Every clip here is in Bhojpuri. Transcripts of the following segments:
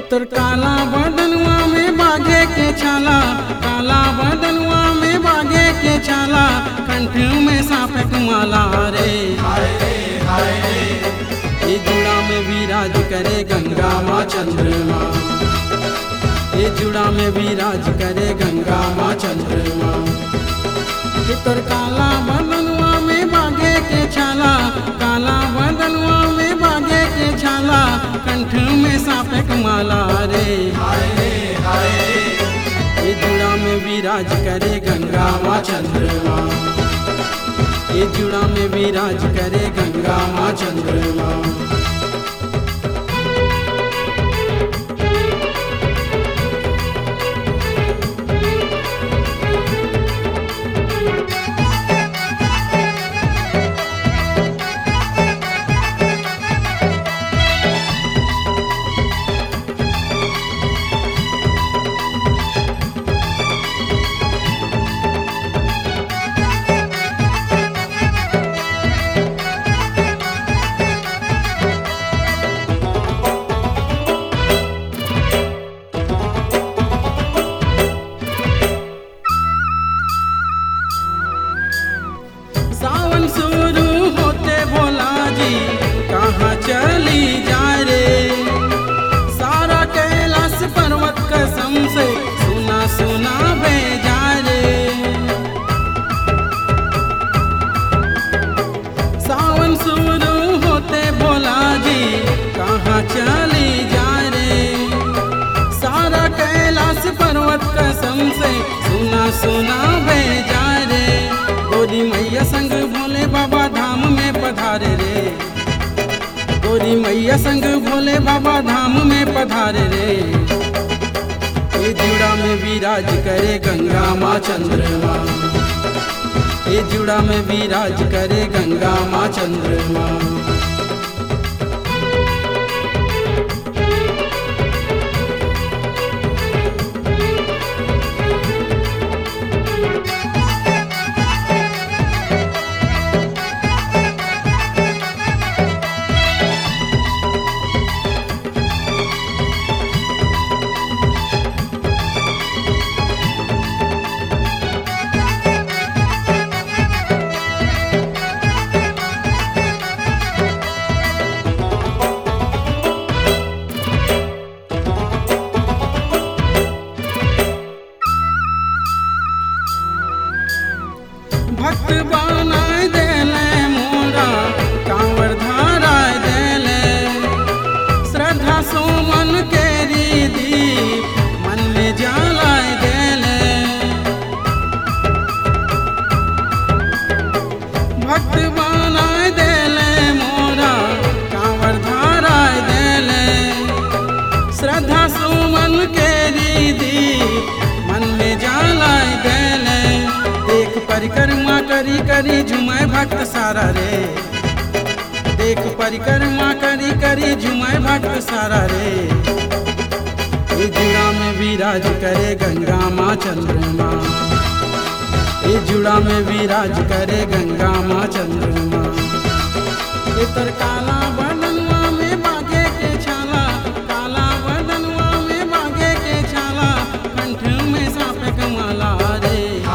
तोर काला बदनवा में बागे के छाला काला बदनवा में बागे के छाला कंठ में सापक माला रे ये जुड़ा में विराज करे गंगा माँ चंद्रमा ये जुड़ा में विराज करे गंगा माँ चंद्रमा कि तोर काला बदनवा में बागे के छाला काला बदनवा में बागे के छाला कंठ में सापक माला रे ये जुड़ा में विराज करे गंगा माँ चंद्रमा ये जुड़ा में विराज करे गंगा माँ चंद्रमा सावन शुरू होते भोला जी कहाँ चली जाए रे सारा कैलाश पर्वत कसम से सुना सुना भेजा रे सावन शुरू होते भोला जी कहाँ चली जाए रे सारा कैलाश पर्वत कसम से सुना सुना भेजा रे गोरी मैया संग भोले बाबा धाम में पधारे रे गोरी मैया संग भोले बाबा धाम में पधारे रे ये जुड़ा में विराज करे गंगा माँ चंद्रमा ये जुड़ा में विराज करे गंगा माँ चंद्रमा भक्त बनाय देले मोरा कांवर धाराय देले श्रद्धा सुमन के रीति मन में जलाय देले भक्त बनाय देले मोरा कांवर धाराय देले श्रद्धा सुमन के रीति मन में जलाय देले देख परिक्रमा करी करी झुमाए भक्त सारा रे देख परिक्रमा करी करी झुमाए भक्त सारा रे ये जुड़ा में विराज करे गंगा माँ चंद्रमा ये जुड़ा में विराज करे गंगा माँ चंद्रमा ये तर काला बदनवा में बागे के छाला काला बदनवा में बागे के छाला कंठ में सापे कमाला रे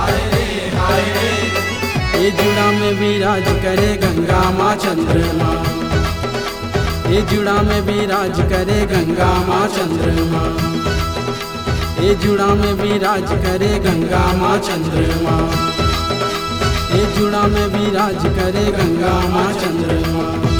ये जुड़ा में विराज करे गंगा माँ चंद्रमा ये जुड़ा में विराज करे गंगा माँ चंद्रमा ये जुड़ा में विराज करे गंगा माँ चंद्रमा ये जुड़ा में विराज करे गंगा माँ चंद्रमा